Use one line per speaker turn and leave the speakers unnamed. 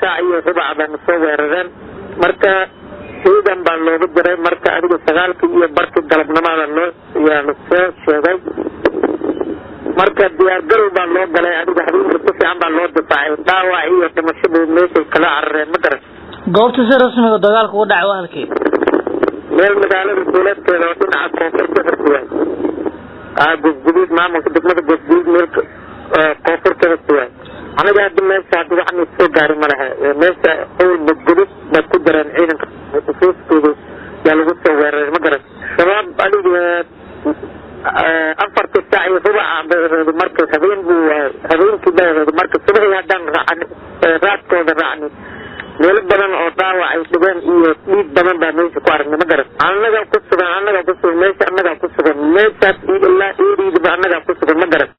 saac iyo rubac baana soo weerareen marka ciidan baa looga diray marka adiga sagaalkii iyo barkii galabnimada loo yaala soo sheegay marka diyaargarow baa loo galay adiga habeenka si fiican baa loo difaacay dhaawac iyo dhimashadu meeshay kala carareen ma garan
goobta si rasmiga dagaalku u dhacay waa halkii
meel magaalada duuleedkeeda oo dhinaca koonfur ka xigtay aa gosguduud maamulka degmada gosguduud meel koonfur ka xigtay aniga hadda meesha hadda waxna soo gaari ma laha meesha awal gosgudud baad ku jireen ciidanka usuustooda yaa lagu soo weeraray ma garan shabaab adiga afarta saac iyo rubaca bay ahayd marka habeen buu habeenkii bay ahayd marka subaxii haddaan raacni raadkooda raacni meelo badan oo dhaawac ay dhibeen iyo dhiig badan baa meesha ku aragnay ma garan annagaa ku sugan annagaa ku sugan meesha annagaa ku sugan meeshaas iyo ilaa eeriidaba annagaa ku sugan ma garan